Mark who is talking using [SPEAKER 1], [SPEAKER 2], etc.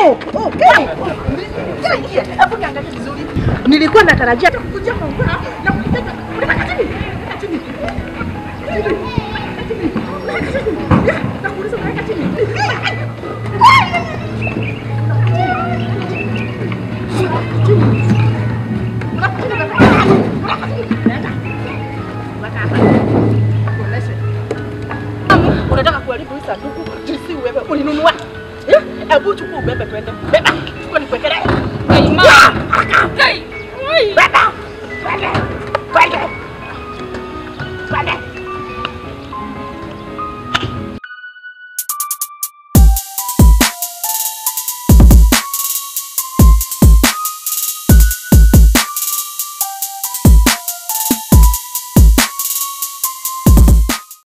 [SPEAKER 1] Hebu niangalie vizuri. Nilikuwa natarajia kukujia kwa nguvu na kukuteka. Unataka chini? Unataka chini? Chini. Chini. Unataka chini? Ya, nakuuliza unataka chini? Unataka kuharibu hii sanduku jinsi wewe ulinunua. Eh? Hebu chukua ubebe twende. Beba.